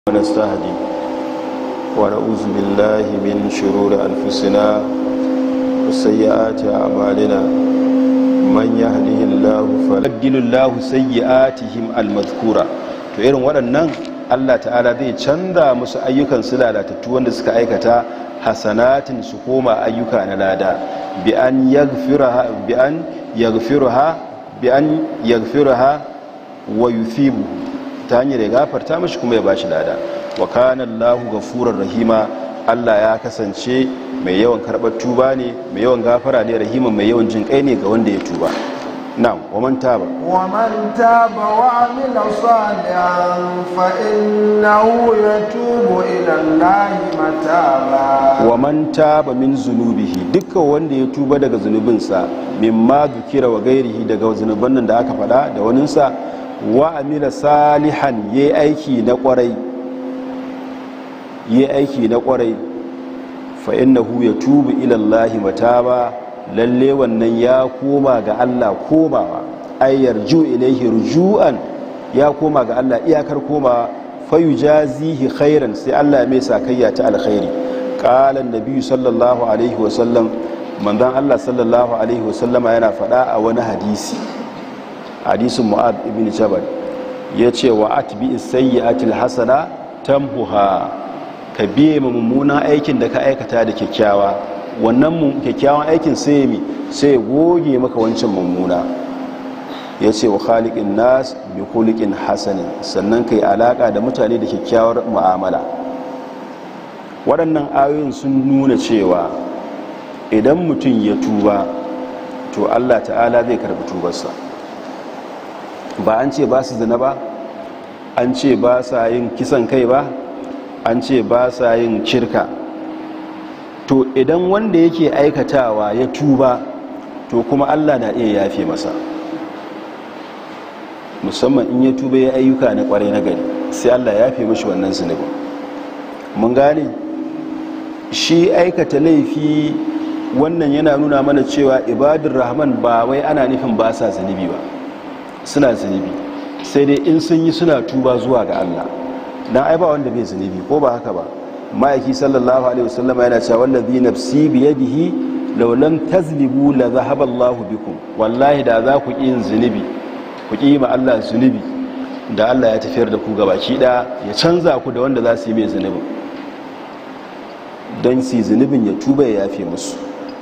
ونستهدي ونعوذ بالله من شرور أنفسنا وسيئات أعمالنا من يهده الله فلقل الله سيئاتهم المذكورة to irin waɗannan Allah ta'ala zai canza musu ayyukan su lalatattu wanda suka aikata hasanatin su koma ayyuka na lada bi an yaghfiraha bi an yaghfiraha bi an yaghfiraha wa yuthibu ta hanyar ya gafarta mashi kuma ya bashi lada wa kana Allahu ghafurur rahima Allah ya kasance mai yawan karbar tuba ne mai yawan gafara ne rahima mai yawan jin kai ne ga wanda ya tuba na'am wa man taba wa man taba wa amila salihan fa innahu yatubu ila Allahi mataba wa man taba min zunubihi dukkan wanda ya tuba daga zunubinsa mimma dukira wa gairihi daga zunuban nan da aka faɗa da waninsa wa amila salihan yi aiki na kwarai yi aiki na kwarai fa innahu yatubu ila Allah mataba lalle wannan ya koma ga Allah komawa ay yarju ilayhi rujuan ya koma ga Allah iyakar koma fayujazihi khairan sai Allah mai sakayya ta alkhairi qala an-nabi sallallahu alaihi wasallam manzon Allah sallallahu alaihi wasallama yana faɗa a wani hadisi hadisin mu'ad ibn jabal ya ce wa atbi sayyi'atil hasana tamhuha ka biye ma mummunan aikin da ka aikata da kyakkyawa wannan kyakkyawan aikin sai mi sai goge maka wancan mummuna ya ce wa khaliqin nas bi khuliqin hasanin sannan kai alaka da mutane da kyakkyawar mu'amala waɗannan ayoyin sun nuna cewa idan mutum ya tuba to Allah ta'ala zai karɓi tubarsa ba an ce ba su zina ba an ce ba sa yin kisan kai ba an ce ba sa yin cirka to idan wanda yake aikatawa ya tuba to kuma allah na iya yafe masa musamman in ya tuba ya ayyuka na kwarai na gari sai allah ya fi mashi wannan zunubin mun gane shi aikata laifi wannan yana nuna mana cewa ibadun rahman ba wai ana nufin ba sa zunubi ba suna zunubi sai dai in sun yi suna tuba zuwa ga Allah dan ai ba wanda bai zunubi ko ba haka ba ma'aiki sallallahu alaihi wasallam yana cewa wallazi nafsi bi yadihi law lam tazlibu la dhahaba Allah bikum wallahi da za ku yin zunubi ku ki ma Allah zunubi da Allah ya tafiyar da ku gabaki da ya canza ku da wanda za su yi mai zunubin don su zunubin ya tuba ya yafe musu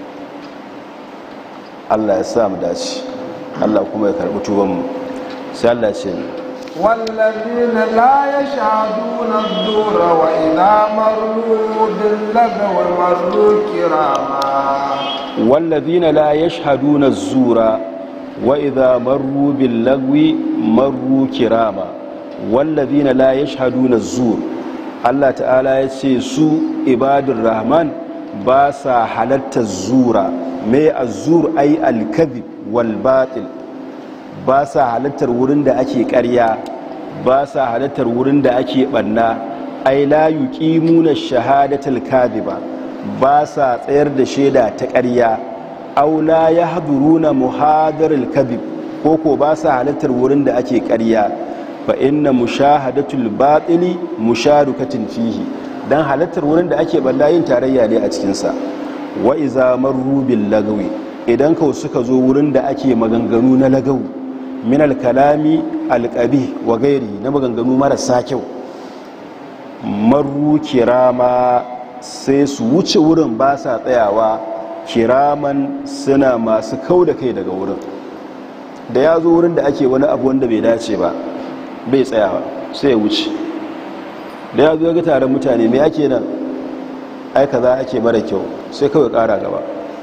Allah ya sa mu dace Allah kuma ya karbi tubanmu sai Allah ce والذين لا يشهدون الزور وإذا مروا باللغو مروا كراما والذين لا يشهدون الزور وإذا مروا باللغو مروا كراما والذين لا يشهدون الزور Allah ta'ala ya ce su ibadun rahman ba sa halatta zura mai azur ai alkazib wal batil ba sa halattar wurin da ake karya ba sa halattar wurin da ake banna ai la yuqimuna shahadatal kadhiba ba sa tsayar da shaida ta karya aw la yahduruna muhadarul kadhib ko ko ba sa halattar wurin da ake karya fa inna mushahadatul batili musharukatin fihi dan halattar wurin da ake balla yin tarayya ne a cikin sa wa iza marru bil lagawi idan ka suka zo wurin da ake maganganu na lagawu min al-kalami al-qabi wa gairi na maganganu marasa kyau marru kirama sai su wuce wurin ba sa tsayawa kiraman suna masu kau da kai daga wurin da ya zo wurin da ake wani abu wanda bai dace ba bai tsayawa sai ya wuce da ya zo ga taron mutane mai ake nan aika za ake mara kyau sai kawai kara gaba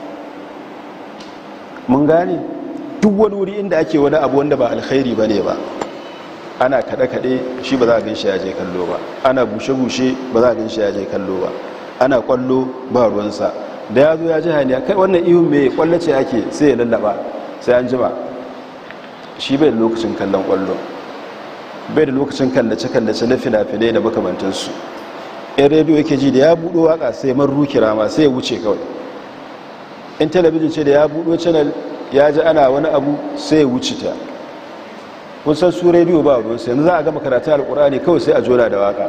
mun gane duk wani wuri inda ake wani abu wanda ba alkhairi ba ne ba ana kaɗe-kaɗe shi ba za a ganshi ya je kallo ba ana bushe-bushe ba za a ganshi ya je kallo ba ana kwallo ba ruwansa da ya zo ya ji haniya kai wannan ihun mai kwallo ce ake sai ya lallaba sai an jima shi bai da lokacin kallon kwallo bai da lokacin kallace-kallace na fina-finai da makamantansu in rediyo yake ji da ya buɗo waka sai man rukira ma sai ya wuce kawai in talabijin ce da ya buɗo channel ya ji ana wani abu sai ya wuce ta kun san su rediyo ba ruwan sai yanzu za a gama karatu alkur'ani kawai sai a jona da waka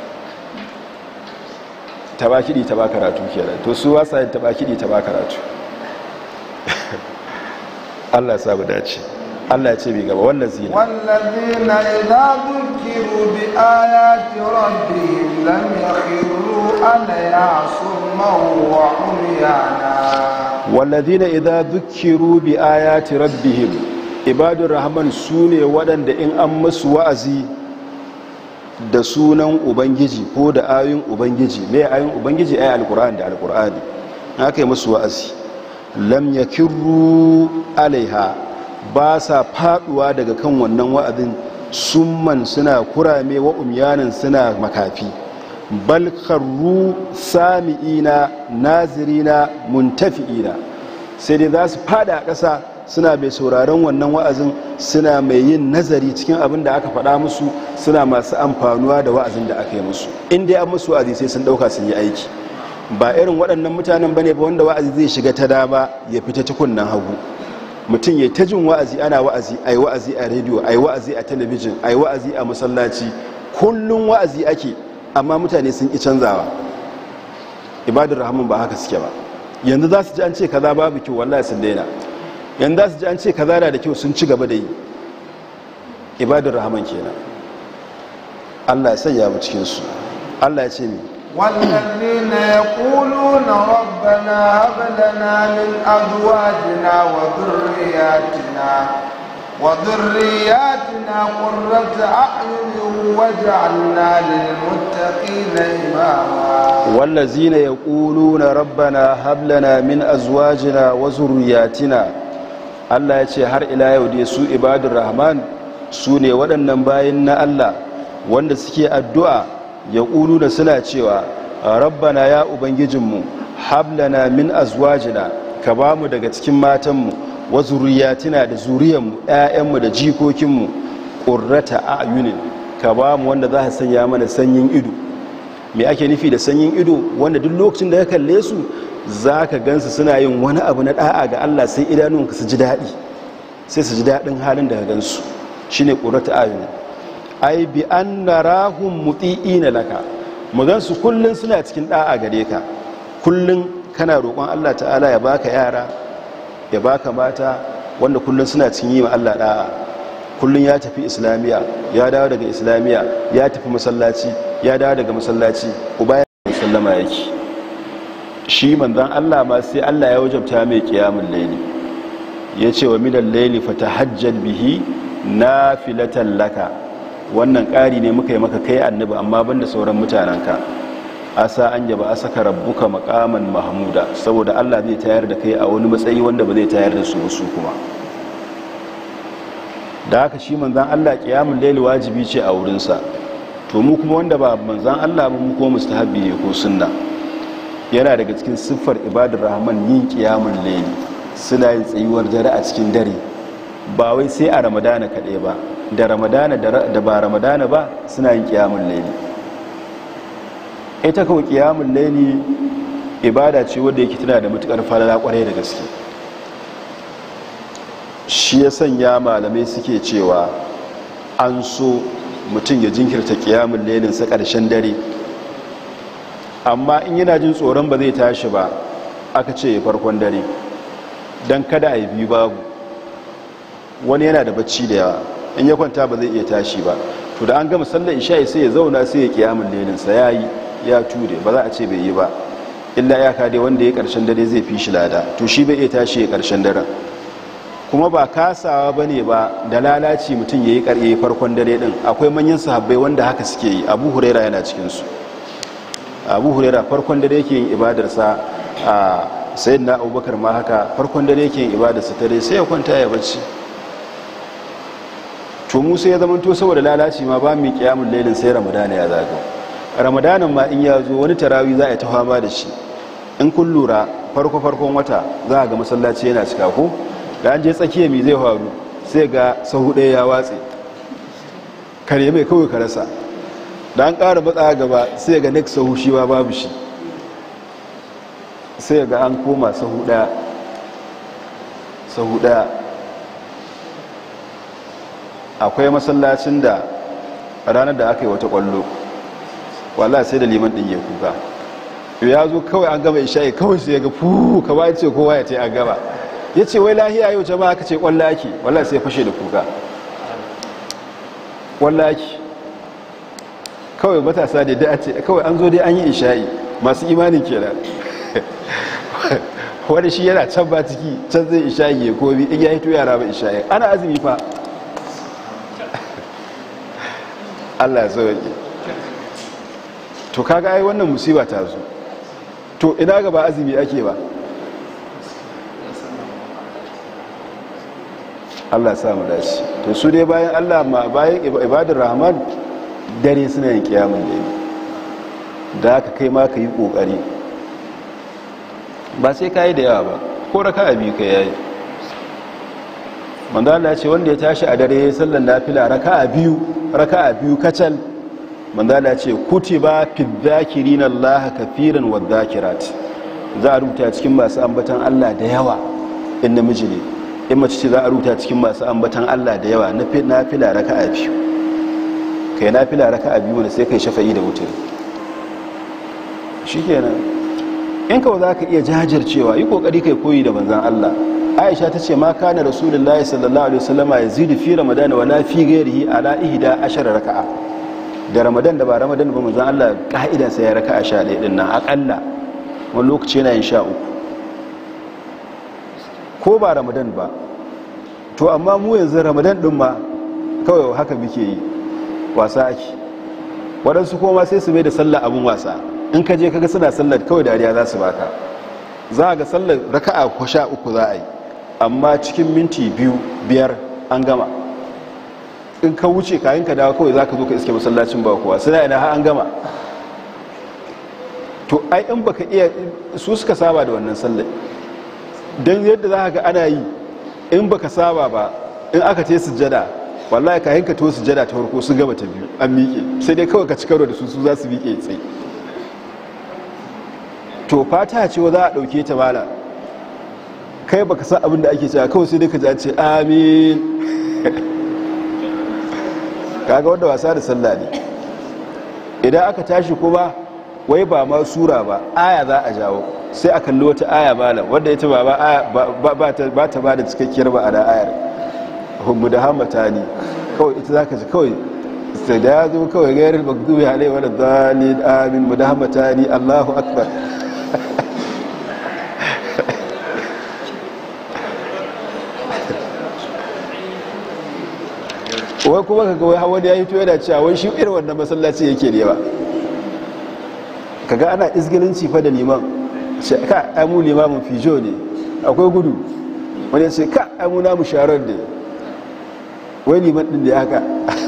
ta ba kiɗi ta ba karatu kenan to su wasa yin ta ba kiɗi ta ba karatu Allah ya samu dace Allah ya ce mai gaba wannan zina والذين إذا ذكروا بآيات ربهم لم يخروا عليها صما وعميانا walladina idza dhukiru bi ayati rabbihim ibadur rahman sune waɗanda in an musu wa'azi da sunan ubangiji ko da ayoyin ubangiji me ayoyin ubangiji ayi alqur'ani da alqur'ani haka yi musu wa'azi lam yakirru alaiha ba sa faduwa daga kan wannan wa'azin summan suna kurame wa umyanin suna makafi bal kharru sami'ina nazirina muntafi'ina sai dai za su fada a ƙasa suna mai sauraron wannan wa'azin suna mai yin nazari cikin abin da aka faɗa musu suna masu amfanuwa da wa'azin da aka yi musu in dai an musu wa'azi sai sun ɗauka sun yi aiki ba irin waɗannan mutanen bane ba wanda wa'azi zai shiga ta dama ya fita ta kunnen hagu mutum ya ta jin wa'azi ana wa'azi ai wa'azi a rediyo ai wa'azi a talabijin ai wa'azi a masallaci kullum wa'azi ake amma mutane sun ƙi canzawa ibadar rahman ba haka suke ba yanzu za su ji an ce kaza babu kyau wallahi sun daina yanzu za su ji an ce kaza na da kyau sun ci gaba da yi ibadar rahman kenan Allah ya sanya mu cikin su Allah ya ce mi والذين يقولون ربنا هب لنا من أزواجنا وذرياتنا وذرياتنا قرة أعين واجعلنا للمتقين إماما والذين يقولون ربنا هب لنا من أزواجنا وذرياتنا Allah ya ce har ila yau dai su ibadur rahman su ne waɗannan bayan na Allah wanda suke addu'a ya ƙulu da suna cewa rabbana ya ubangijinmu hablana min azwajina ka ba mu daga cikin matanmu wa zuriyatina da zuriyanmu ‘ya'yanmu da jikokinmu ƙurrata a ayunin ka ba mu wanda za a sanya mana sanyin ido me ake nufi da sanyin ido wanda duk lokacin da ka kalle su za ka gansu suna yin wani abu na ɗa'a ga Allah sai idanunka su ji daɗi sai su ji daɗin halin da ka gansu shi ne ƙurrata ayunin ai bi an na rahun muti'ina laka mu gansu kullum suna cikin ɗa'a gare ka kullum kana roƙon Allah ta'ala ya baka yara ya baka mata wanda kullum suna cikin yi ma Allah ɗa'a kullum ya tafi islamiya ya dawo daga islamiya ya tafi masallaci ya dawo daga masallaci uba ya sallama yake shi manzan Allah ma sai Allah ya wajabta mai kiyamun laili ya ce wa minan laili fatahajjal bihi nafilatan laka wannan ƙari ne muka yi maka kai annabi amma banda sauran mutanenka asa an yaba a saka rabbuka makaman mahmuda saboda Allah zai tayar da kai a wani matsayi wanda ba zai tayar da su su kuma da haka shi manzan Allah kiyamun laili wajibi ce a wurinsa to mu kuma wanda ba manzan Allah ba mu kuma mustahabbi ne ko sunna yana daga cikin siffar ibadar rahman yin kiyamun laili suna yin tsayuwar dare a cikin dare ba wai sai a ramadana kaɗai ba da ramadana da ba ramadana ba suna yin kiyamun laili ita kawai kiyamun laili ibada ce wadda yake tana da matukar falala kwarai da gaske shi ya sanya malamai suke cewa an so mutum ya jinkirta kiyamun lailinsa ƙarshen dare amma in yana jin tsoron ba zai tashi ba aka ce ya farkon dare don kada a yi biyu babu wani yana da bacci da yawa in ya kwanta ba zai iya tashi ba to da an gama sallar isha'i sai ya zauna sai ya kiyamun lailinsa ya yi ya ture ba za a ce bai yi ba illa ya kade wanda ya karshen dare zai fi shi lada to shi bai iya tashi ya karshen daren kuma ba kasawa ba ne ba da lalaci mutum ya yi karye farkon dare din akwai manyan sahabbai wanda haka suke yi abu huraira yana cikinsu abu huraira farkon dare yake yin ibadarsa a sayin na abubakar ma haka farkon dare yake yin ibadarsa tare sai ya kwanta ya bacci to musa ya zama to saboda lalaci ma ba mu kiyamun lailin sai ramadana ya zaga ramadanan ma in ya zo wani tarawi za a yi ta fama da shi in kun lura farko farkon wata za a ga masallaci yana cika ko da an je tsakiya mai zai faru sai ga sahu ɗaya ya watse kare mai kawai ka rasa da an ƙara matsa gaba sai ga next sahu shi ma babu shi sai ga an koma sahu ɗaya sahu ɗaya akwai masallacin da ranar da aka yi wata kwallo wallahi sai da liman din ya kuka ya zo kawai an gama isha'i kawai sai ya ga fuu kama ya ce kowa ya ce an gama ya ce wai lahiya yau jama'a aka ce kwallo ake wallahi sai ya fashe da kuka kwallo ake kawai matasa da da ce kawai an zo dai an yi isha'i masu imanin kenan wani shi yana can ba ciki can zai isha'i ya komi in ya hito yara ba isha'i ana azumi fa Allah ya sauke to kaga ai wannan musiba ta zo to ina ga ba azumi ake ba Allah sa mu dace to su dai bayan Allah ma bayan ibadar rahman dare suna yin kiyamun da da haka kai ma ka yi kokari ba sai ka yi da yawa ba ko raka a biyu ka yayi manzo Allah ce wanda ya tashi a dare ya sallar nafila raka a biyu raka a biyu kacal manzo Allah ce kutiba fi dhakirin Allah kafiran wa dhakirat za a rubuta cikin masu ambatan Allah da yawa in namiji ne in mace ce za a rubuta cikin masu ambatan Allah da yawa na nafila raka a biyu kai nafila raka a biyu wanda sai kai shafa'i da wutar shikenan in kawai za ka iya jajircewa yi kokari kai koyi da manzan Allah aisha ta ce ma kana rasulullahi sallallahu alaihi wasallama ya zidu fi ramadana wala fi ghairihi ala ihda ashara raka'a da ramadan da ba ramadan ba manzan Allah ka'ida sai ya raka'a sha ɗaya din nan akalla wani lokaci yana yin sha uku ko ba ramadan ba to amma mu yanzu ramadan din ma kawai haka muke yi wasa ake waɗansu kuma sai su mai da sallah abin wasa in ka je kaga suna sallar kawai dariya za su baka za a ga sallar raka'a ko sha uku za a yi amma cikin minti biyu biyar an gama in ka wuce kayan ka dawo kawai za ka zo ka iske masallacin ba kuwa suna ina har an gama to ai in baka iya su suka saba da wannan sallar don yadda za ka ga ana yi in baka saba ba in aka te sujjada wallahi kayan ka to sujjada ta farko su gaba ta biyu an miƙe sai dai kawai ka ci karo da su su za su miƙe tsaye to fata ce za a ɗauke ta mala kai baka san abin da ake cewa kawai sai dai ka ji ce amin kaga wanda wasa da sallah ne idan aka tashi kuma wai ba ma sura ba aya za a jawo sai a kalli wata aya malam wadda ita ba ta ba da cikakkiyar ba a da ayar mu da hamata ne kawai ita za ka ji kawai sai da ya zo kawai gairar magdubi alai wadda zalin amin mu da hamata ne allahu akbar wai kuma ka gawai hawa da ya hito yana cewa wai shi irin wannan masallaci yake ne ba kaga ana izgilinci fa da liman ce ka amu limamin fijo ne akwai gudu wani ya ce ka amu namu sharar da wai liman din da ya haka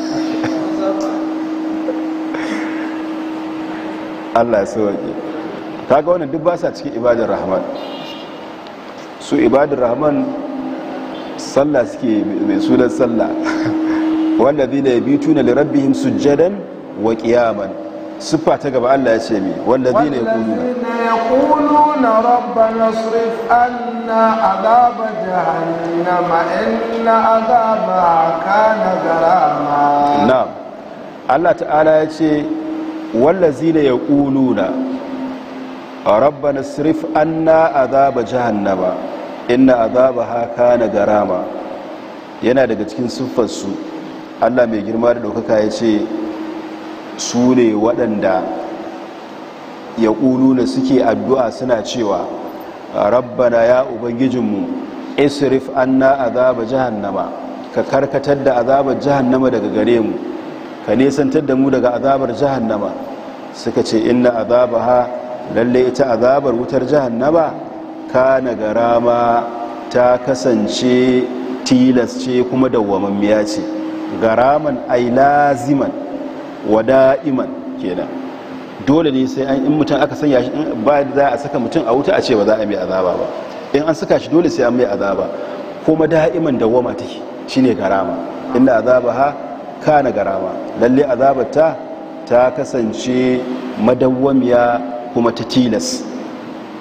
allah ya sauwaƙe kaga wannan duk ba sa cikin ibadar rahman su ibadar rahman sallah suke mai sunan sallah wanda zai da bi tuna da rabbihim sujjadan wa qiyaman siffa ta gaba Allah ya ce mi wanda zai ne yaquluna rabbana asrif anna adhaba jahannama inna adhabaha kana garama na'am Allah ta'ala ya ce wallazina yaquluna rabbana asrif anna adhaba jahannama inna adhabaha kana garama yana daga cikin siffarsu Allah mai girma da ɗaukaka ya ce su ne waɗanda ya na suke addu'a suna cewa rabbana ya ubangijinmu isrif anna azaba jahannama ka karkatar da azabar jahannama daga gare mu ka nesantar da mu daga azabar jahannama suka ce inna azabaha lalle ita azabar wutar jahannama kana garama ta kasance tilas ce kuma dawwamammiya ce garaman ai laziman wa da'iman kenan dole ne sai an in mutum aka sanya shi ba za a saka mutum a wuta a ce ba za a mai azaba ba in an saka shi dole sai an mai azaba kuma da'iman dawwama take shine garama inda azabaha kana garama lalle azabarta ta kasance madawwamiya kuma ta tilas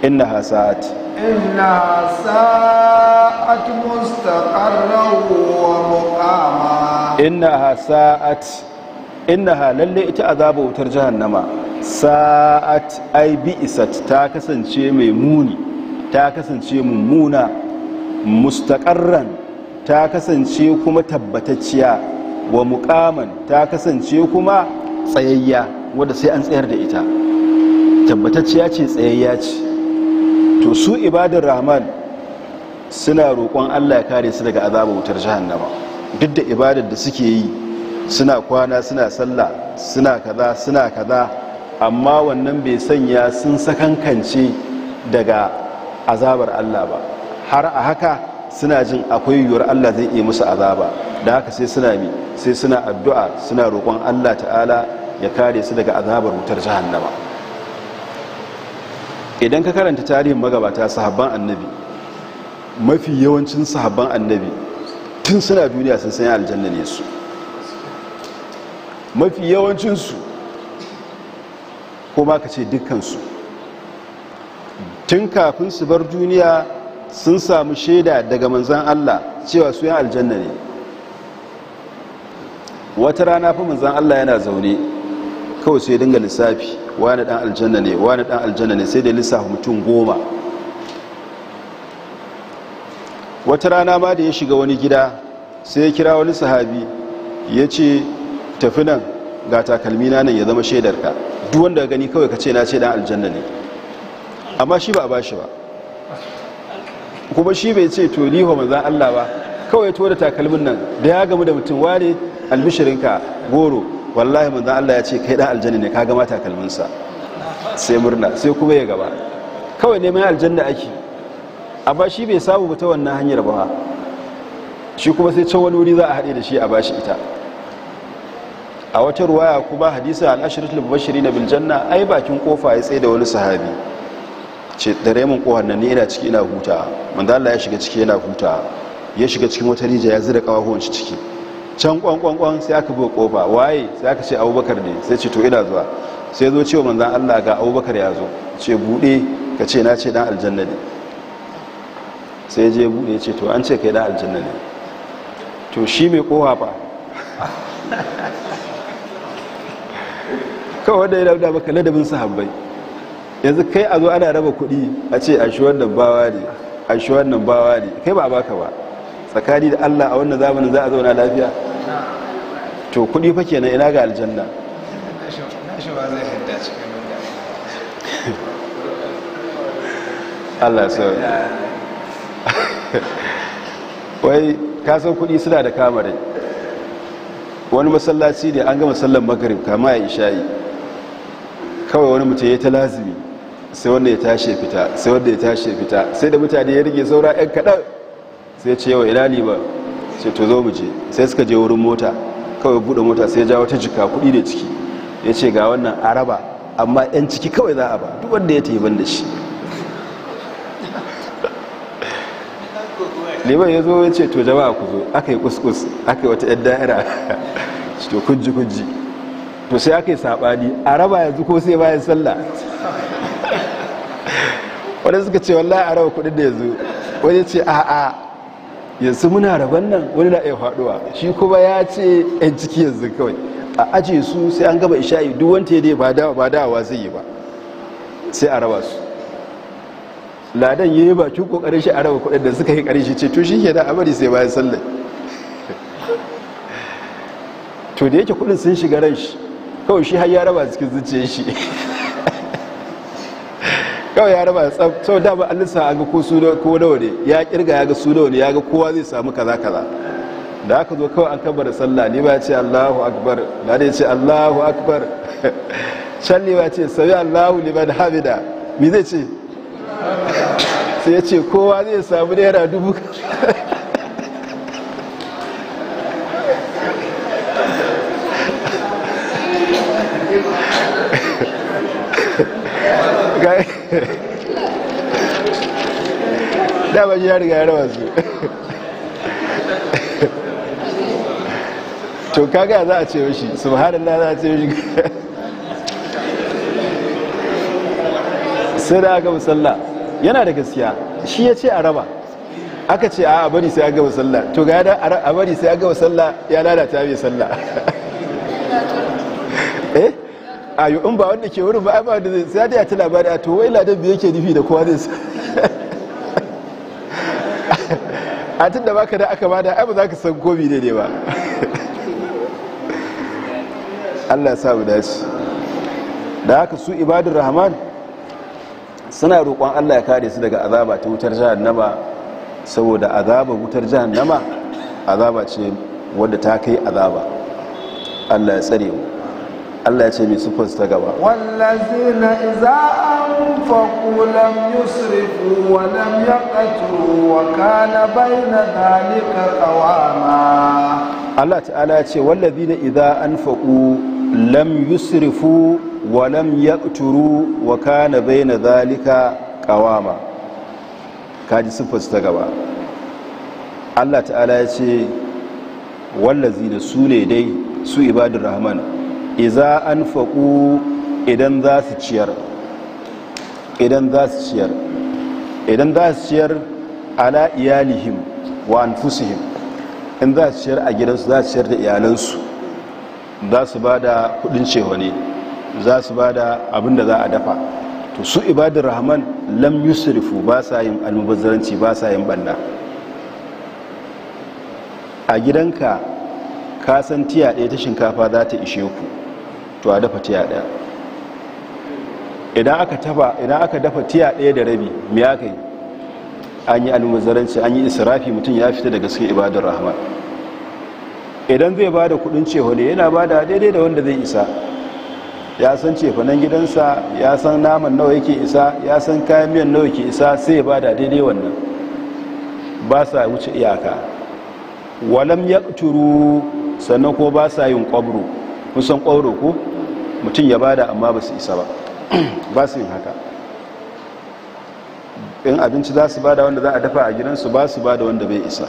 innaha sa'at إنها ساءت مستقرا ومقاما innaha sa'at innaha lalle ita azaba wutar jahannama sa'at ai bi'isat ta kasance mai muni ta kasance mummuna mustaqarran ta kasance kuma tabbatacciya wa muqaman ta kasance kuma tsayayya wanda sai an tsayar da ita tabbatacciya ce tsayayya ce to su ibadar rahman suna roƙon Allah ya kare su daga azabar wutar jahannama duk da ibadar da suke yi suna kwana suna sallah suna kaza suna kaza amma wannan bai sanya sun sakankance daga azabar Allah ba har a haka suna jin akwai yiwuwar Allah zai iya musu azaba da haka sai suna mi sai suna addu'a suna roƙon Allah ta'ala ya kare su daga azabar wutar jahannama idan ka karanta tarihin magabata sahabban annabi mafi yawancin sahabban annabi tun suna duniya sun sanya aljanna ne su mafi yawancinsu ko ma ka ce dukkansu tun kafin su bar duniya sun samu shaida daga manzan Allah cewa su yan aljanna ne wata rana fi manzan Allah yana zaune kawai sai dinga lissafi wani dan aljanna ne wani dan aljanna ne sai da lissafi mutum goma wata rana ma da ya shiga wani gida sai ya kira wani sahabi ya ce tafi nan ga takalmi na nan ya zama shaidarka duk wanda gani kawai ka ce na ce dan aljanna ne amma shi ba a bashi ba kuma shi bai ce to liho manzan Allah ba kawai ya da takalmin nan da ya gamu da mutum wane albishirinka goro wallahi manzan Allah ya ce kai dan aljanna ne ka gama takalminsa sai murna sai kuma ya gaba kawai neman aljanna ake amma shi bai samu ta wannan hanyar ba shi kuma sai can wani wuri za a haɗe da shi a bashi ita a wata ruwaya kuma hadisa al-ashratul mubashirin bil janna ai bakin kofa ya tsaye da wani sahabi ce da remin kohar nan ne ina ciki ina huta manzo Allah ya shiga ciki yana huta ya shiga cikin wata rija ya zira kawahuwan shi ciki can kwankwankwan sai aka buga kofa waye sai aka ce abubakar ne sai ce to ina zuwa sai zo cewa manzan Allah ga abubakar ya zo ce bude ka ce na ce dan aljanna ne sai je bude ce to an ce kai dan aljanna ne to shi mai kowa fa kawai wanda ya dauda maka ladabin sahabbai yanzu kai a zo ana raba kuɗi a ce a shi wannan bawa ne a shi wannan bawa ne kai ba baka ba tsakani da Allah a wannan zamanin za a zauna lafiya to kuɗi fa kenan ina ga aljanna Allah sau wai kasan kuɗi suna da kamarai wani masallaci ne an gama sallan magarib kama ya ishayi kawai wani mutum ya ta lazimi sai wanda ya tashi fita sai wanda ya tashi fita sai da mutane ya rige saura 'yan kaɗan sai ce yawa ina liba sai to zo mu je sai suka je wurin mota kawai buɗe mota sai ja wata jika kuɗi da ciki ya ce ga wannan araba amma 'yan ciki kawai za a ba duk wanda ya ban da shi liban ya zo ya ce to jama'a ku zo aka yi kuskus aka yi wata 'yan da'ira to kunji kunji to sai aka yi saɓani a raba yanzu ko sai bayan sallah wadda suka ce wallahi a raba kudin da yanzu wani ce a a yanzu muna raban nan wani na iya faduwa shi kuma ya ce yan ciki yanzu kawai a aje su sai an gaba isha'i duk wanta ya dai ba dawa ba dawa zai yi ba sai a raba su ladan ya yi bakin kokarin shi a raba kudin da suka yi karshe ce to shi ke da amari sai bayan sallah to da yake kudin sun shiga ran shi kawai shi har ya raba cikin zuciyar shi kawai ya raba tsab sau dama an lissa a ga ko su ko nawa ne ya kirga ya ga su nawa ne ya ga kowa zai samu kaza kaza da aka zo kawai an kabbara sallah ne ba ya ce Allahu akbar da ya ce Allahu akbar can ne ba ce sami Allahu liman hamida me zai ce sai ya ce kowa zai samu naira dubu dama shi ya riga ya rawa su to kaga za a ce mashi subhanallah za a ce mashi sai da aka musalla yana da gaskiya shi ya ce a raba aka ce a bari sai an gaba sallah to ga yada a bari sai an gaba sallah ya lalata mai sallah eh a yi in ba wanda ke wurin ba ba da zai sai da ya ta labari a to wai ladan biyu yake nufi da kowa zai a tun da baka da aka bada ai ba za ka san komi ne ne ba Allah sa mu dace da haka su ibadun rahman suna roƙon Allah ya kare su daga azaba ta wutar jahannama saboda azaba wutar jahannama azaba ce wadda ta kai azaba Allah ya tsare mu Allah ya ce mai sufar ta gaba والذين إذا أنفقوا لم يسرفوا ولم يقتروا وكان بين ذلك قواما Allah ta'ala ya ce wallazina idza anfaqu lam yusrifu wa lam yaqturu wa kana baina zalika qawama kaji sifar ta gaba Allah ta'ala ya ce wallazina sune dai su ibadur rahman idza anfaqu idan za su ciyar idan za su ciyar idan za su ciyar ala iyalihim wa anfusihim in za su ciyar a gidansu za su ciyar da iyalansu za su ba da kudin cehone za su ba da abin da za a dafa to su ibadar rahman lam yusrifu ba sa yin almubazzaranci ba sa yin banna a gidanka ka san tiya ɗaya ta shinkafa za ta ishe ku to a dafa tiya ɗaya idan aka tafa idan aka dafa tiya ɗaya da rabi me aka yi an yi almubazzaranci an yi israfi mutum ya fita daga cikin ibadar rahman idan zai ba da kudin cehone yana ba da daidai da wanda zai isa ya san cefanen gidansa ya san naman nawa yake isa ya san kayan miyan nawa yake isa sai ya ba da daidai wannan ba sa wuce iyaka walam ya turu sannan ko ba sa yin kwabro kusan kwabro ko mutum ya ba da amma ba su isa ba ba su yin haka in abinci za su ba da wanda za a dafa a gidansu ba su ba da wanda bai isa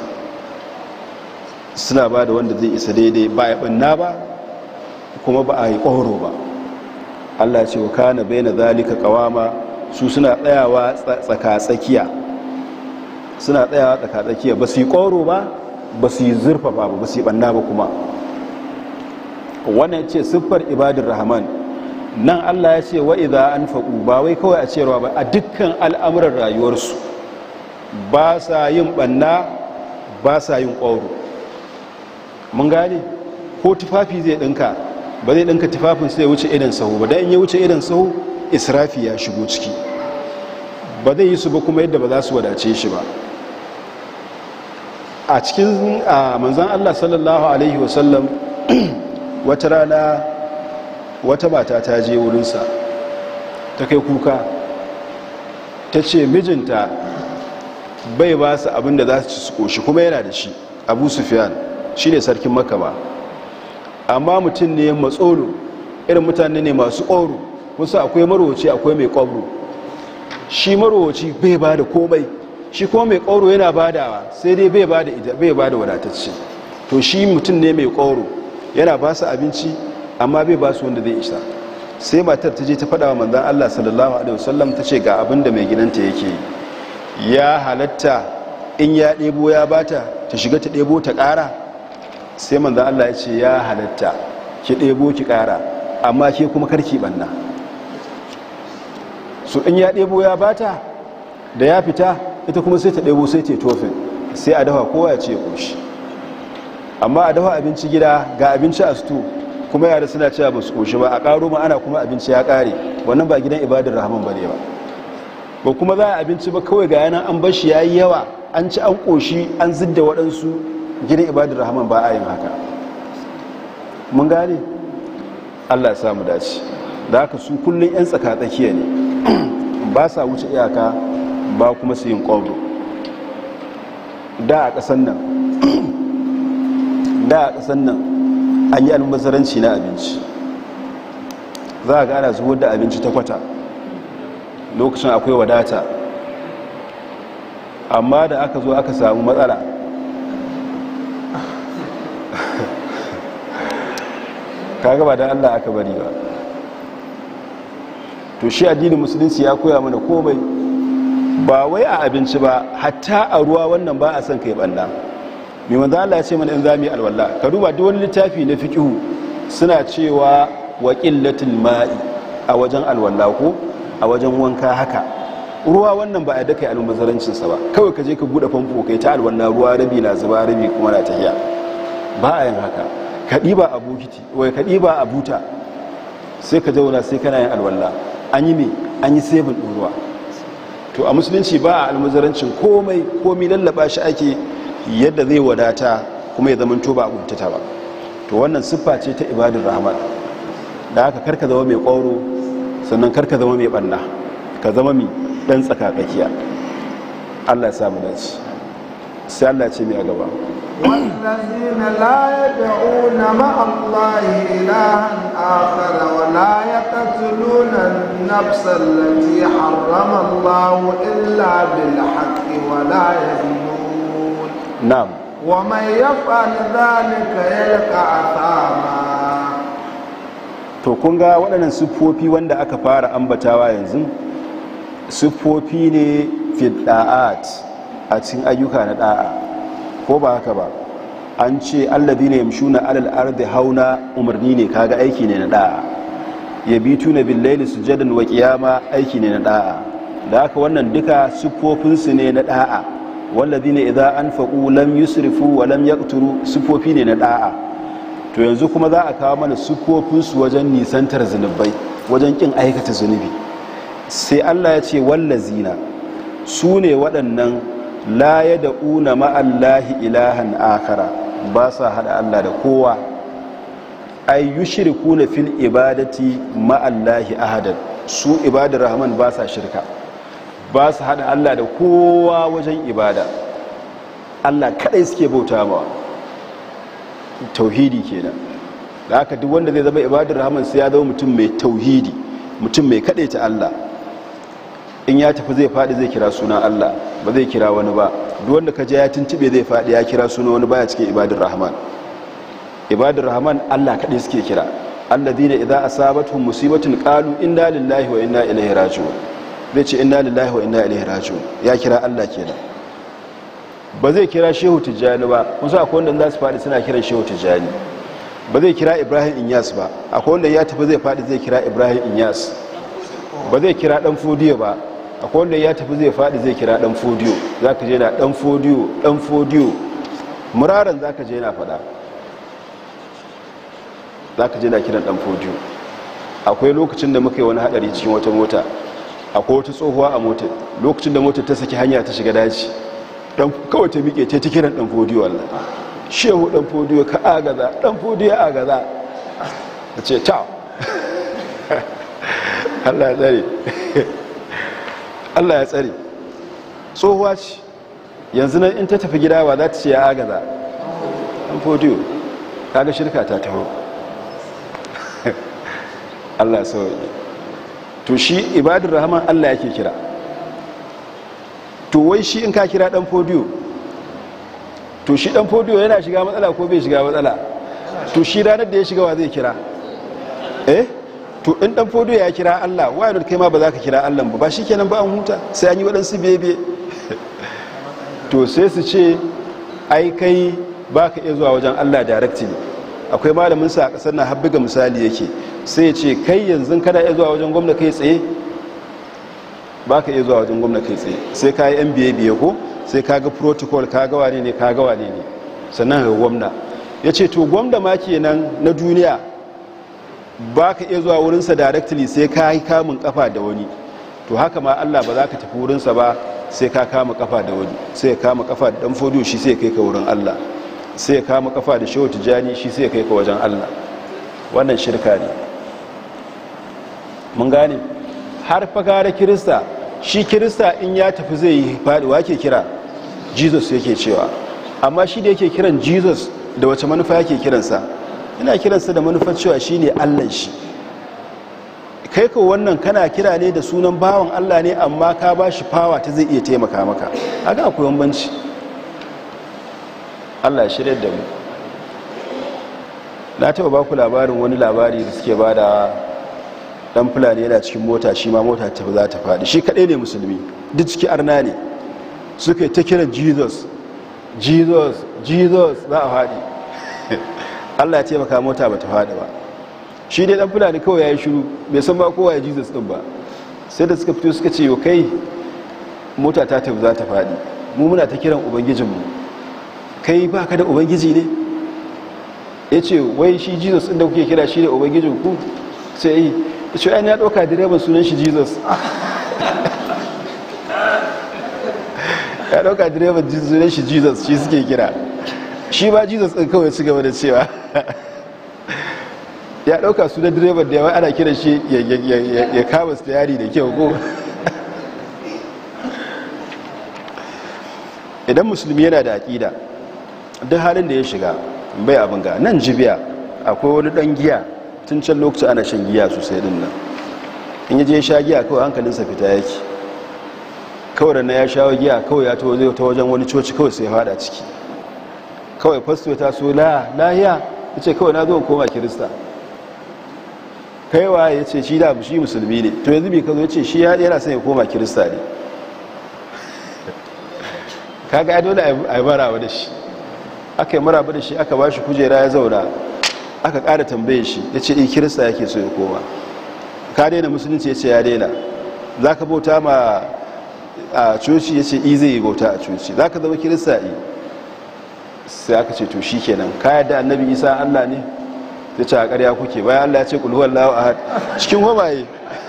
suna ba da wanda zai isa daidai ba ya ɓanna ba kuma ba a yi ƙoro ba allah ce wa kana bai na zalika ƙawama su suna tsayawa tsaka-tsakiya suna tsayawa tsaka-tsakiya ba su yi ƙoro ba ba su yi zurfafa ba ba su yi ɓanna ba kuma wannan ce siffar ibadun rahman nan allah ya ce wa idha an faƙu ba wai kawai a cewa ba a dukkan al'amuran rayuwarsu ba sa yin ɓanna ba sa yin ƙoro mun gane ko tufafi zai ɗinka ba zai ɗinka tufafin sai wuce idan sahu ba don ya wuce idan sahu israfi ya shigo ciki ba zai yi su ba kuma yadda ba za su wadace shi ba a cikin manzan allah sallallahu alaihi wasallam wata rana wata mata ta je wurinsa ta kai kuka ta ce mijinta bai ba su abin da za su ci su koshi kuma yana da shi abu sufiyan shi ne sarkin makama amma mutum ne matsoro irin mutane ne masu ƙoro kusa akwai marowaci akwai mai ƙwabro shi marowaci bai ba da komai shi kuma mai ƙoro yana badawa sai dai bai ba da ita bai ba da wadatacce to shi mutum ne mai ƙoro yana ba su abinci amma bai ba su wanda zai isa sai matar ta je ta faɗa wa manzan Allah sallallahu alaihi wasallam ta ce ga abin da mai gidanta yake ya halatta in ya ɗebo ya bata ta shiga ta ɗebo ta ƙara sai manzan Allah ya ce ya halatta ki ɗebo ki ƙara amma ke kuma karki ɓanna su in ya ɗebo ya bata da ya fita ita kuma sai ta ɗebo sai ta tofin sai a dafa kowa ya ce ƙoshi amma a dafa abinci gida ga abinci a sto kuma yara suna cewa ba su ƙoshi ba a ƙaro ma ana kuma abinci ya ƙare wannan ba gidan ibadar rahman ba ne ba ba kuma za a abinci ba kawai ga yana an bashi ya yi yawa an ci an ƙoshi an zidda waɗansu gidan ibadar rahman ba a yin haka mun gane allah ya samu dace da haka su kullum 'yan tsaka-tsakiya ne ba sa wuce iyaka ba kuma su yin ƙwabro da a ƙasan nan da a ƙasan nan an yi almazaranci na abinci za a gana zuwa da abinci ta kwata lokacin akwai wadata amma da aka zo aka samu matsala kaga ba da allah aka bari ba to shi addinin musulunci ya koya mana komai ba wai a abinci ba hatta a ruwa wannan ba a son kai banda mai manzo Allah ya ce mana in zami alwala ka duba duk wani littafi na fiqhu suna cewa wa qillatul ma'i a wajen alwala ko a wajen wanka haka ruwa wannan ba a da kai almubazarancin sa ba kawai ka je ka bude famfo kai ta alwala ruwa rabi na zuba rabi kuma na tahiya ba a yin haka ka diba a bokiti wai ka diba a buta sai ka zauna sai kana yin alwala an yi me an yi sebin ɗin ruwa to a musulunci ba a almuzarancin komai komai lallaba shi ake yadda zai wadata kuma ya zama to ba a guntata ba to wannan siffa ce ta ibadun rahman da haka karka zama mai ƙwauro sannan karka zama mai ɓanna ka zama mai ɗan tsakakakiya allah ya samu dace sai allah ce mai a gaba والذين لا يدعون مع الله إلها آخر ولا يقتلون النفس التي حرم الله إلا بالحق ولا يزنون na'am ومن يفعل ذلك يلقى أثاما to kun ga waɗannan siffofi wanda aka fara ambatawa yanzu siffofi ne fidda'at a cikin ayyuka na da'a ko ba haka ba an ce allazi ne yamshuna alal ardi hauna umarni ne kaga aiki ne na da'a yabituna bil layli sujadan wa qiyama aiki ne na da'a da haka wannan duka siffofin su ne na da'a wallazina idza anfaqu lam yusrifu wa lam yaqturu siffofi ne na da'a to yanzu kuma za a kawo mana siffofin su wajen nisantar zunubai wajen kin aikata zunubi sai Allah ya ce wallazina su ne waɗannan la ya da'una ma'allahi ilahan akara ba sa haɗa Allah da kowa ay yushrikuna fil ibadati ma'allahi ahadan su ibadar rahman ba sa shirka ba su haɗa Allah da kowa wajen ibada Allah kadai suke bauta mawa tauhidi kenan da haka duk wanda zai zama ibadar rahman sai ya zama mutum mai tauhidi mutum mai ta Allah in ya tafi zai faɗi zai kira sunan Allah ba zai kira wani ba duk wanda ka je ya tuntube zai faɗi ya kira sunan wani baya cikin ibadar rahman ibadar rahman Allah kaɗai suke kira alladhina idza asabatuhum musibatun qalu inna lillahi wa inna ilaihi raji'un zai ce inna lillahi wa inna ilaihi raji'un ya kira Allah kenan ba zai kira shehu tijjani ba kusa akwai wanda za su faɗi suna kiran shehu tijjani ba zai kira ibrahim inyas ba akwai wanda ya tafi zai faɗi zai kira ibrahim inyas ba zai kira ɗan fodiyo ba akwai wanda ya tafi zai faɗi zai kira ɗan fodiyo za ka je na ɗan fodiyo ɗan fodiyo muraran za ka je na faɗa za ka je na kiran ɗan fodiyo akwai lokacin da muka yi wani haɗari cikin wata mota akwai wata tsohuwa a motar lokacin da motar ta saki hanya ta shiga daji kawai ta miƙe ta kiran ɗan fodiyo Allah shehu ɗan fodiyo ka agaza ɗan fodiyo agaza ta ce ta Allah ya tsare Allah ya tsare tsohuwa ce yanzu nan in ta tafi gida ba za ta ce ya agaza ɗan fodiyo kaga shirka ta taho Allah ya sauye to shi ibadun rahman Allah yake kira to wai shi in ka kira ɗan fodiyo to shi ɗan fodiyo yana shiga matsala ko bai shiga matsala to shi ranar da ya shiga wa zai kira eh to in dan fodo ya kira Allah wayar kai ma ba za ka kira Allah ba ba shikenan ba an huta sai an yi waɗansu bebe to sai su ce ai kai ba ka iya zuwa wajen Allah directly akwai malamin sa a ƙasar na habbiga misali yake sai ya ce kai yanzu kana iya zuwa wajen gwamna kai tsaye ba ka iya zuwa wajen gwamna kai tsaye sai ka yi yan biye biye ko sai ka ga protocol ka ga wane ne ka ga wane ne sannan ga gwamna ya ce to gwamna ma kenan na duniya ba ka iya zuwa wurinsa directly sai ka yi kamun kafa da wani to haka ma allah ba za ka tafi wurinsa ba sai ka kama kafa da wani sai ya kama kafa da dan fodiyo shi sai ya kai ka wurin allah sai ya kama kafa da shehu tijjani shi sai ya kai ka wajen allah wannan shirka ne mun gane har fagara kirista shi kirista in ya tafi zai yi faɗiwa ke kira jesus yake cewa amma shi da yake kiran jesus da wace manufa yake kiransa ina kiransa da manufar cewa shi ne allan shi kai ka wannan kana kira ne da sunan bawan allah ne amma ka ba shi fawa ta zai iya taimaka maka haka akwai bambanci allah shirya da mu na taɓa ba ku labarin wani labari da suke ba da dan fulani yana cikin mota shi ma mota ta za ta faɗi shi kaɗai ne musulmi duk ciki arna ne suka yi ta kiran jesus jesus jesus za a faɗi allah ya taimaka mota ba ta faɗi ba shi dai dan fulani kawai ya yi shiru bai san ba kowa ya jesus ɗin ba sai da suka fito suka ce yau kai mota ta tafi za ta faɗi mu muna ta kiran ubangijinmu kai ba ka da ubangiji ne ya ce wai shi jesus inda kuke kira shi da ubangijin ku sai yi ya ce ainihin ya ɗauka direban sunan shi jesus ya ɗauka direban sunan shi jesus shi suke kira shi ba jesus ɗin kawai su gaba da cewa ya ɗauka sunan direban da yawa ana kiran shi ya kama su yari da kyau ko idan musulmi yana da aƙida duk halin da ya shiga bai abin ga nan jibiya akwai wani ɗan giya tun can lokaci ana shan giya sosai din nan in yaje sha giya kawai hankalinsa fita yake kawai da na ya sha giya kawai ya zai ta wajen wani coci kawai sai fada ciki kawai fasto ta so la lahiya ya ce kawai na zo koma kirista kaiwa ya ce shi da shi musulmi ne to yanzu bai ka zo ya ce shi yana son ya koma kirista ne kaga ya dole a yi maraba da shi aka yi maraba da shi aka ba shi kujera ya zauna aka ƙara tambaye shi ya ce in kirista yake so ya koma ka daina musulunci ya ce ya daina za ka bauta ma a coci ya ce i zai yi bauta a coci za ka zama kirista i sai aka ce to shi kenan ka yadda annabi isa allah ne ta ce a ƙarya kuke bayan allah ya ce kulhuwar lawa a cikin homaye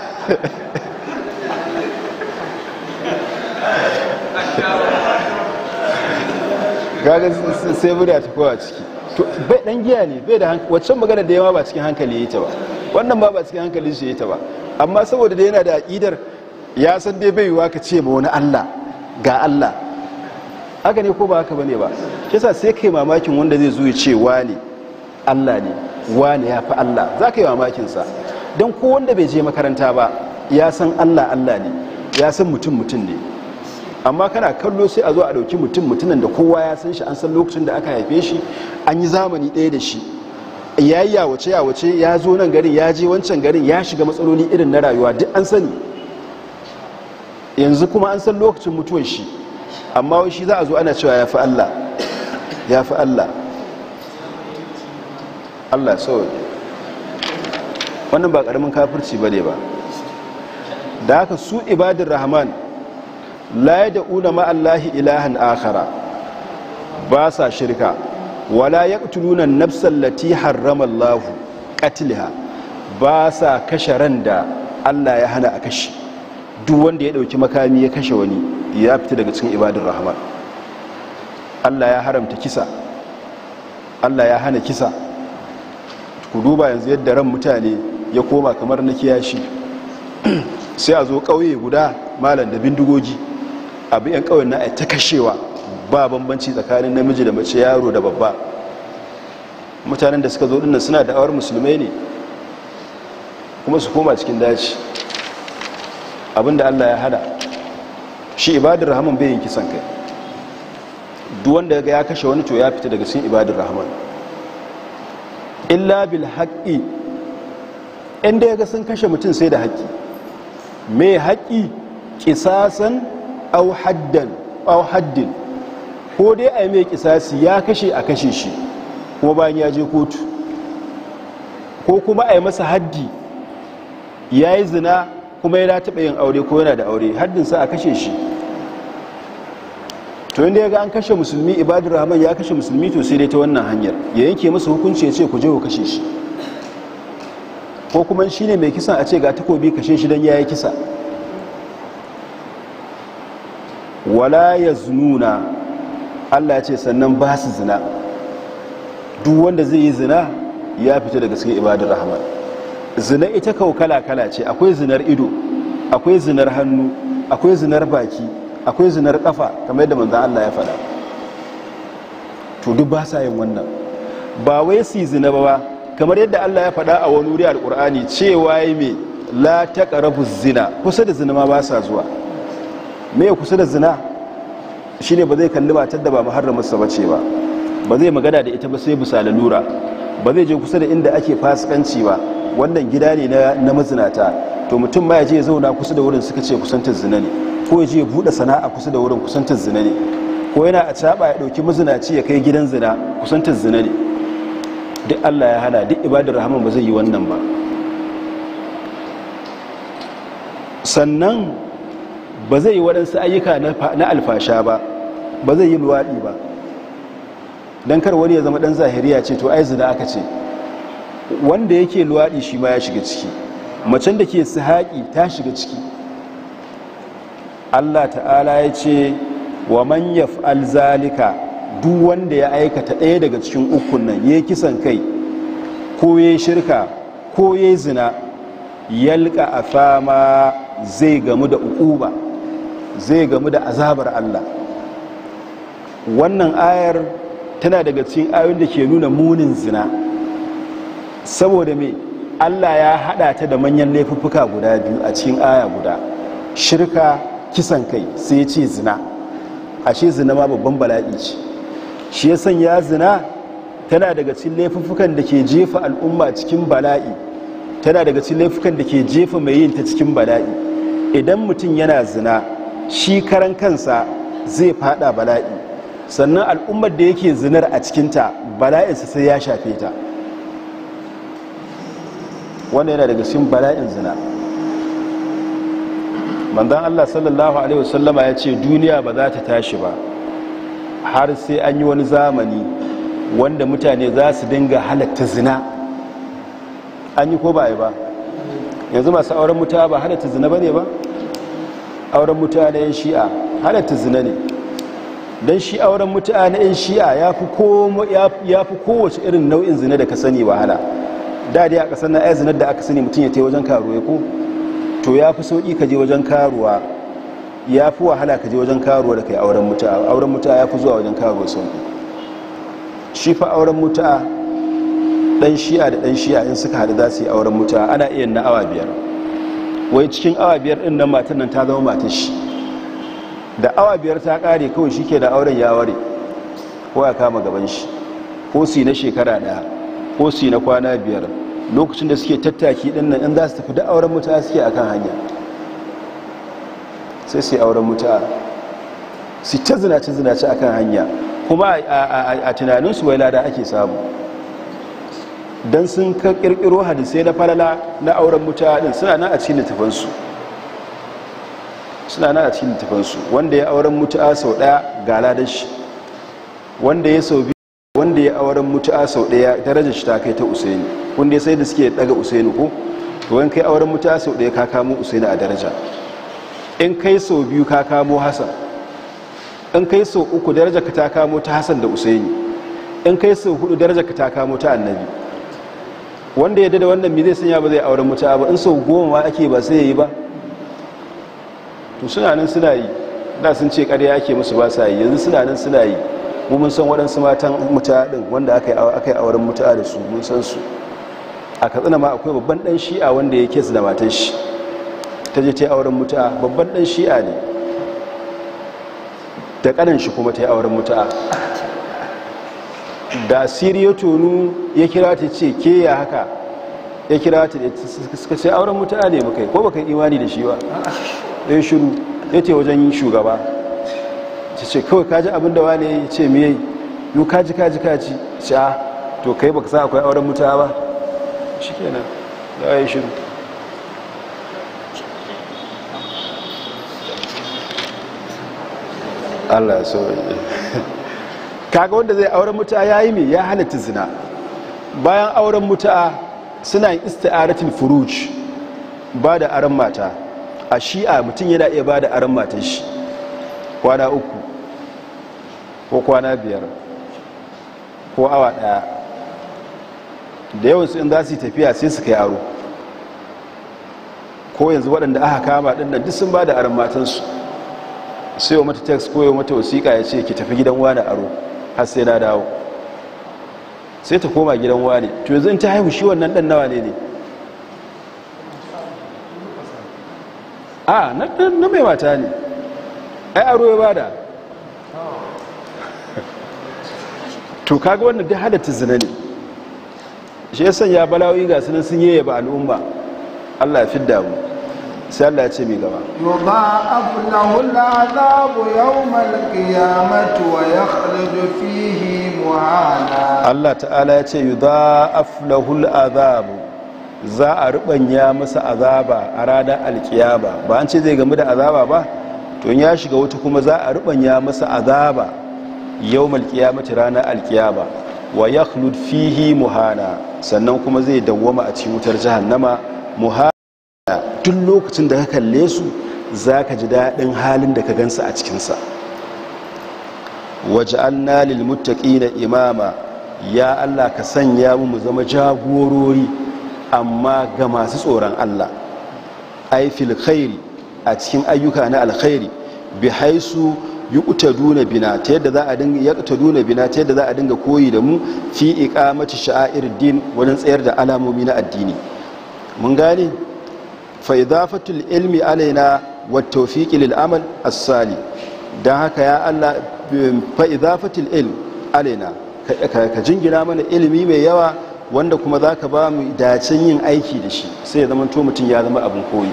gaga sai murya ta kowa ciki bai dan giya ne bai da waccan magana da yawa ba cikin hankali yi ta ba wannan ba ba cikin hankali shi yi ta ba amma saboda da yana da aƙidar ya san dai bai yiwa ka ce ma wani Allah ga Allah haka ne ko ba haka bane ba kisa sai kai mamakin wanda zai zo ya ce wani Allah ne wani ya fi Allah za ka yi mamakin sa don ko wanda bai je makaranta ba ya san Allah Allah ne ya san mutum mutum ne amma kana kallo sai a zo a ɗauki mutum mutumin da kowa ya san shi an san lokacin da aka haife shi an yi zamani ɗaya da shi ya yi yawace yawace ya zo nan garin ya je wancan garin ya shiga matsaloli irin na rayuwa duk an sani yanzu kuma an san lokacin mutuwar shi amma wai shi za a zo ana cewa ya fi allah ya fi allah allah sauwa wannan ba ƙaramin kafirci ba ne ba da haka su ibadin rahman la ya da'una ma'allahi ilahan akhara ba sa shirka wala ya ƙutulunan nafsan lati harrama Allahu ƙatiliha ba sa kashe ran da Allah ya hana a kashe duk wanda ya ɗauki makami ya kashe wani ya fita daga cikin ibadun rahman Allah ya haramta kisa Allah ya hana kisa ku duba yanzu yadda ran mutane ya koma kamar na kiyashi sai a zo ƙauye guda malam da bindigogi abu yan kawai na ta kashewa ba bambanci tsakanin namiji da mace yaro da babba mutanen da suka zo dinnan suna da'awar musulmai ne kuma su koma cikin daji abinda allah ya hada shi ibadar rahman bai yin kisan kai duk wanda ya kashe wani to ya fita daga cikin ibadar rahman illa bil haqqi inda ya ga sun kashe mutum sai da haƙƙi me haƙƙi kisasan au haddan au haddin ko dai a yi mai kisasi ya kashe a kashe shi kuma bayan ya je kotu ko kuma a yi masa haddi ya yi zina kuma yana taɓa yin aure ko yana da aure haddinsa a kashe shi to inda ya ga an kashe musulmi ibadu rahman ya kashe musulmi to sai dai ta wannan hanyar ya yanke masa hukunci ya ce ku je ku kashe shi ko kuma shi ne mai kisan a ce ga takobi kashe shi don ya yi kisa wala ya zununa allah ce sannan ba su zina duk wanda zai yi zina ya fita daga cikin ibadar rahman zina ita kawo kala-kala ce akwai zinar ido akwai zinar hannu akwai zinar baki akwai zinar kafa kamar yadda manzan allah ya faɗa to duk ba sa yin wannan ba wai su zina ba kamar yadda allah ya faɗa a wani wuri alƙur'ani cewa ya mai la ta zina kusa da zina ma ba sa zuwa me kusa da zina shi ne ba zai kalli matar da ba muharramarsa ba ce ba ba zai magana da ita ba sai bisa lalura ba zai je kusa da inda ake fasikanci ba wannan gida ne na mazinata to mutum ma ya je zauna kusa da wurin suka ce kusantar zina ne ko ya je ya buɗe sana'a kusa da wurin kusantar zina ne ko yana a caɓa ya ɗauki mazinaci ya kai gidan zina kusantar zina ne duk allah ya hana duk ibadar rahman ba zai yi wannan ba sannan ba zai yi waɗansu ayyuka na alfasha ba ba zai yi luwaɗi ba don kar wani ya zama ɗan zahiriya ce to ai zina aka ce wanda yake luwaɗi shi ma ya shiga ciki macen da ke haƙi ta shiga ciki allah ta'ala ya ce wa man yaf'al zalika duk wanda ya aikata ɗaya daga cikin ukun nan ya kisan kai ko ya shirka ko ya zina yalka a fama zai gamu da ukuba zai gamu da azabar Allah wannan ayar tana daga cikin ayoyin da ke nuna munin zina saboda me Allah ya hada ta da manyan laifuffuka guda biyu a cikin aya guda shirka kisan kai sai ya ce zina ashe zina ma babban bala'i ce shi ya sanya zina tana daga cikin laifuffukan da ke jefa al'umma cikin bala'i tana daga cikin laifukan da ke jefa mai yin ta cikin bala'i idan mutum yana zina shi karan kansa zai fada bala'i sannan al'ummar da yake zinar a cikinta bala'insa sai ya shafe ta wanda yana daga cikin bala'in zina manzan allah sallallahu alaihi wasallama ya ce duniya ba za ta tashi ba har sai an yi wani zamani wanda mutane za su dinga halatta zina an yi ko ba yi ba yanzu masu auren mutuwa ba halatta zina ba ne ba auren mutuwa na 'yan shi'a halatta zina ne don shi auren mutuwa na 'yan shi'a ya fi kowace irin nau'in zina da ka sani wahala da dai a kasar na ya zinar da aka sani mutum ya ta wajen karuwa ko to ya fi sauƙi ka je wajen karuwa ya fi wahala ka je wajen karuwa da kai auren mutuwa auren mutuwa ya fi zuwa wajen karuwa sauƙi shi fa auren mutuwa dan shi'a da dan shi'a in suka haɗu za su yi auren mutuwa ana iya na awa biyar wai cikin awa biyar ɗin nan matan nan ta zama matan shi da awa biyar ta ƙare kawai shi ke da auren ya ware ko ya kama gaban shi ko su na shekara ɗaya ko su na kwana biyar lokacin da suke tattaki ɗin nan in za su tafi da auren mutuwa suke a kan hanya sai su yi auren mutuwa su ta zinace zinace a kan hanya kuma a tunaninsu wai lada ake samu don sun ka kirkiro hadisai na falala na auren mutane suna na a cikin littafansu suna na a cikin littafansu wanda ya auren mutu'a sau daya ga ladan shi wanda ya sau biyu wanda ya auren mutu'a sau daya darajar shi ta kai ta usaini wanda ya sai da suke daga usaini ko to wani kai auren mutu'a sau daya ka kamo usaini a daraja in kai sau biyu ka kamo hasan in kai sau uku darajar ka ta kamo ta hasan da usaini in kai sau hudu darajar ka ta kamo ta annabi wanda ya da wannan mi zai sanya ba zai auren mutu'a ba in sau goma ma ake ba sai ya yi ba to suna nan suna yi da sun ce ƙarya ake musu ba sa yi yanzu suna nan suna yi mu mun san waɗansu matan mutu'a ɗin wanda aka yi auren mutu'a da su mun san su a katsina ma akwai babban ɗan shi'a wanda ya kesu da matan shi ta je ta yi auren mutu'a babban ɗan shi'a ne da ƙanan shi kuma ta yi auren mutu'a da siriya tonu ya kira ta ce ke ya haka ya kira ta da suka ce auren mutu'a ne muka yi ko baka imani da shi ba ɗaya shiru ya ce wajen shugaba ta ce kawai kaji abin da wane ya ce me yi yi kaji kaji kaji ce a to kai baka sa akwai auren mutu'a ba shi kenan da ya yi shiru Allah ya so kaga wanda zai auren mutu'a ya yi mai ya halatta zina bayan auren mutu'a suna yin isti'aratul furuj ba da aron mata a shi'a mutum yana iya ba da aron matan shi kwana uku ko kwana biyar ko awa daya da yawansu in za su yi tafiya sai su kai aro ko yanzu waɗanda aka kama ɗin duk sun ba da aron matansu sai wa mata text ko wa mata wasiƙa ya ce ki tafi gidan wani aro har sai na dawo sai ta koma gidan wani to yanzu in ta haihu shi wannan ɗan nawa ne ne a na mai mata ne ai aro ya bada to kaga wannan duk halatta zina ne shi ya sanya bala'o'i ga sunan sun yi ba al'umma Allah ya fidda mu sai Allah ya ce mai gaba يضاعف له العذاب يوم القيامة ويخلد فيه مهانا Allah ta'ala ya ce yudha'af lahul azabu za a rubanya masa azaba a ranar alkiyama ba an ce zai gamu da azaba ba to in ya shiga wuta kuma za a rubanya masa azaba yawmal qiyamati ranar alkiyama wa yakhlud fihi muhana sannan kuma zai dawwama a cikin wutar jahannama muhana duk lokacin da ka kalle su zaka ji daɗin halin da ka gansa a cikinsa waj'alna lil muttaqina imama ya Allah ka sanya mu mu zama jagorori amma ga masu tsoron Allah ai fil khairi a cikin ayyuka na alkhairi bi haisu yuqtaduna bina ta yadda za a dinga yaqtaduna bina ta yadda za a dinga koyi da mu fi iqamati sha'air din wajen tsayar da alamomi na addini mun gane fa idafatul ilmi alaina wat tawfiqi lil amal as-salih dan haka ya Allah fa idafatul ilm alaina ka jingina mana ilimi mai yawa wanda kuma za ka ba mu dacin yin aiki da shi sai ya zama to mutum ya zama abin koyi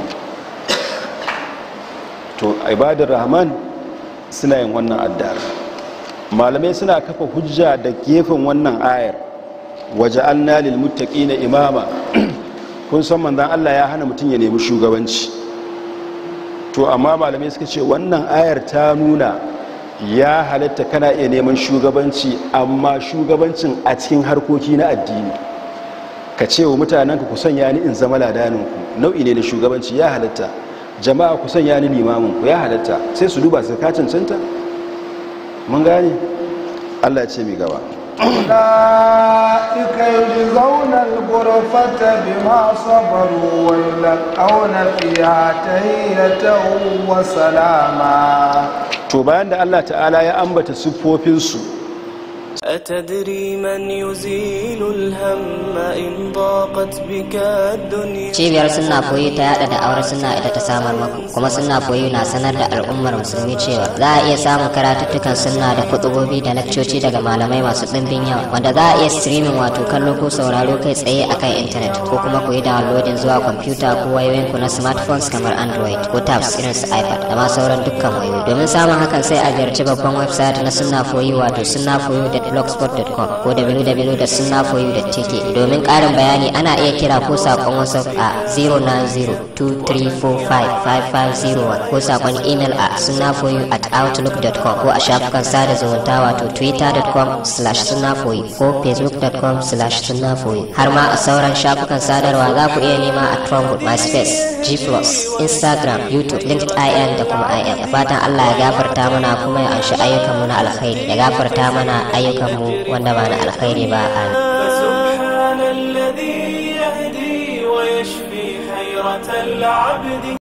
to ibadar rahman suna yin wannan addar malamai suna kafa hujja da gefen wannan ayar waje an nalil mutaki na imama kun san manzan allah ya hana mutum ya nemi shugabanci to amma malamai suka ce wannan ayar ta nuna ya halatta kana iya neman shugabanci amma shugabancin a cikin harkoki na addini ka ce wa mutanenka ku sanya ni in zama ladaninku nau'i ne na shugabanci ya halatta jama'a ku sanya ni limaminku ya halatta sai su duba su ka cancanta mun gane allah ce mai gaba أولئك يجزون الغرفة بما صبروا ويلقون فيها تهية وسلاما to bayan da allah ta'ala ya ambata siffofinsu أتدري من يزيل الهم إن ضاقت بك الدنيا cibiyar sunna koyi ta yada da auren sunna ita ta samar maku kuma sunna koyi na sanar da al'ummar musulmi cewa za a iya samun karatuttukan sunna da kutubobi da lakcoci daga malamai masu ɗimbin yawa wanda za a iya streaming wato kallo ko sauraro kai tsaye akan intanet ko kuma koyi downloading zuwa kwamfuta ko wayoyinku na smartphones kamar android ko tabs irin su ipad da ma sauran dukkan wayoyi domin samun hakan sai a ziyarci babban website na sunna koyi wato sunna blogspot.com ko www.sunnafoyu.tk domin ƙarin bayani ana iya kira ko saƙon whatsapp a 09023455501 ko saƙon email a sunnafoyu at outlook.com ko a shafukan sada zumunta wato twitter.com slash sunnafoyu ko facebook.com slash sunnafoyu har ma a sauran shafukan sadarwa za ku iya nema a trumpet myspace g instagram youtube linkedin da kuma im da fatan allah ya gafarta mana kuma ya anshi ayyukanmu na alkhairi ya gafarta mana ayyukanmu wanda ba na alkhairi ba amin فسبحان الذي يهدي ويشفي حيرة العبد